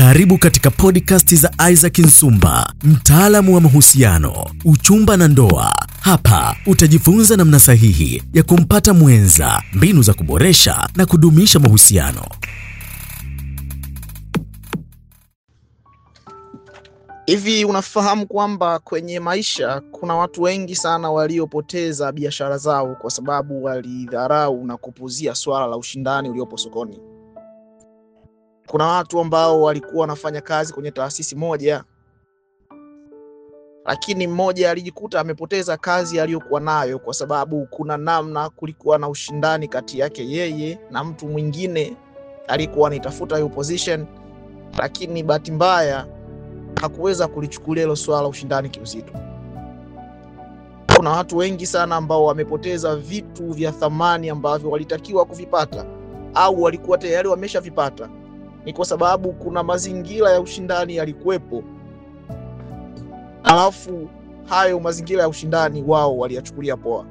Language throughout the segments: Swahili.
Karibu katika podcast za Isaac Nsumba, mtaalamu wa mahusiano, uchumba na ndoa. Hapa utajifunza namna sahihi ya kumpata mwenza, mbinu za kuboresha na kudumisha mahusiano. Hivi unafahamu kwamba kwenye maisha kuna watu wengi sana waliopoteza biashara zao kwa sababu walidharau na kupuzia swala la ushindani uliopo sokoni. Kuna watu ambao walikuwa wanafanya kazi kwenye taasisi moja, lakini mmoja alijikuta amepoteza kazi aliyokuwa nayo kwa sababu kuna namna kulikuwa na ushindani kati yake yeye na mtu mwingine aliyekuwa anaitafuta hiyo position, lakini bahati mbaya hakuweza kulichukulia hilo swala la ushindani kiuzito. Kuna watu wengi sana ambao wamepoteza vitu vya thamani ambavyo walitakiwa kuvipata au walikuwa tayari wameshavipata, ni kwa sababu kuna mazingira ya ushindani yalikuwepo, alafu hayo mazingira ya ushindani wao waliyachukulia poa.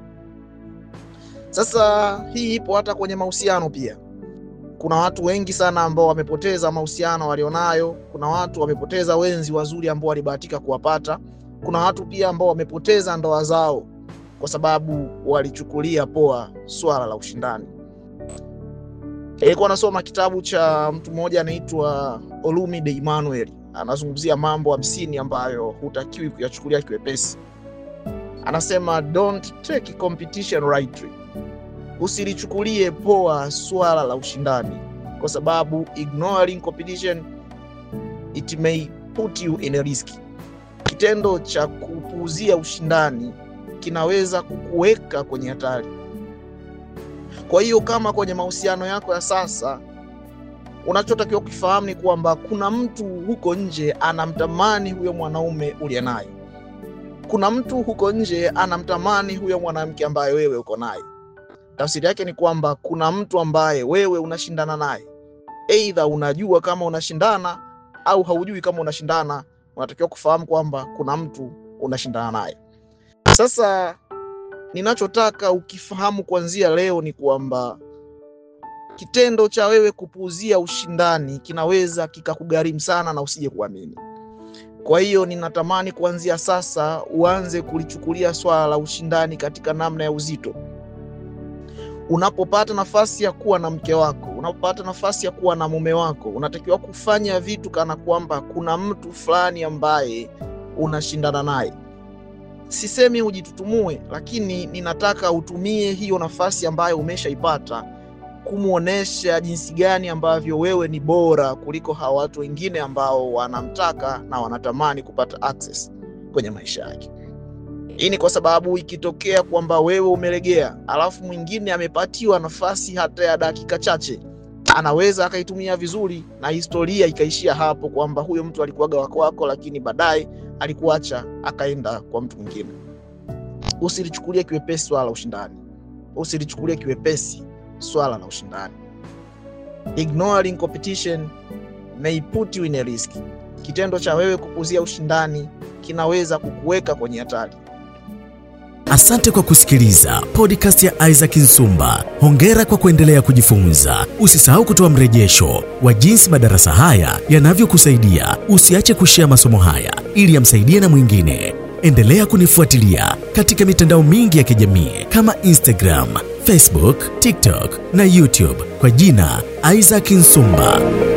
Sasa hii ipo hata kwenye mahusiano pia kuna watu wengi sana ambao wamepoteza mahusiano walionayo. Kuna watu wamepoteza wenzi wazuri ambao walibahatika kuwapata. Kuna watu pia ambao wamepoteza ndoa zao kwa sababu walichukulia poa swala la ushindani. Nilikuwa nasoma kitabu cha mtu mmoja anaitwa Olumide Emmanuel, anazungumzia mambo hamsini ambayo hutakiwi kuyachukulia kiwepesi. Anasema don't take competition lightly Usilichukulie poa swala la ushindani, kwa sababu ignoring competition it may put you in a risk. Kitendo cha kupuuzia ushindani kinaweza kukuweka kwenye hatari. Kwa hiyo kama kwenye mahusiano yako ya sasa, unachotakiwa kufahamu ni kwamba kuna mtu huko nje anamtamani huyo mwanaume uliye naye. Kuna mtu huko nje anamtamani huyo mwanamke ambaye wewe uko naye. Tafsiri yake ni kwamba kuna mtu ambaye wewe unashindana naye, aidha unajua kama unashindana au haujui kama unashindana. Unatakiwa kufahamu kwamba kuna mtu unashindana naye. Sasa ninachotaka ukifahamu kuanzia leo ni kwamba kitendo cha wewe kupuuzia ushindani kinaweza kikakugharimu sana na usije kuamini. Kwa hiyo ninatamani kuanzia sasa uanze kulichukulia swala la ushindani katika namna ya uzito. Unapopata nafasi ya kuwa na mke wako, unapopata nafasi ya kuwa na mume wako, unatakiwa kufanya vitu kana kwamba kuna mtu fulani ambaye unashindana naye. Sisemi ujitutumue, lakini ninataka utumie hiyo nafasi ambayo umeshaipata kumwonyesha jinsi gani ambavyo wewe ni bora kuliko hawa watu wengine ambao wanamtaka na wanatamani kupata access kwenye maisha yake. Hii ni kwa sababu ikitokea kwamba wewe umelegea, alafu mwingine amepatiwa nafasi hata ya dakika chache, anaweza akaitumia vizuri na historia ikaishia hapo, kwamba huyo mtu alikuwaga wako wako, lakini baadaye alikuacha akaenda kwa mtu mwingine. Usilichukulie kiwepesi swala la ushindani, usilichukulie kiwepesi swala la ushindani. Ignoring competition may put you in a risk. Kitendo cha wewe kupuzia ushindani kinaweza kukuweka kwenye hatari. Asante kwa kusikiliza podcast ya Isaac Nsumba. Hongera kwa kuendelea kujifunza. Usisahau kutoa mrejesho wa jinsi madarasa haya yanavyokusaidia. Usiache kushea masomo haya ili yamsaidie na mwingine. Endelea kunifuatilia katika mitandao mingi ya kijamii kama Instagram, Facebook, TikTok na YouTube kwa jina Isaac Nsumba.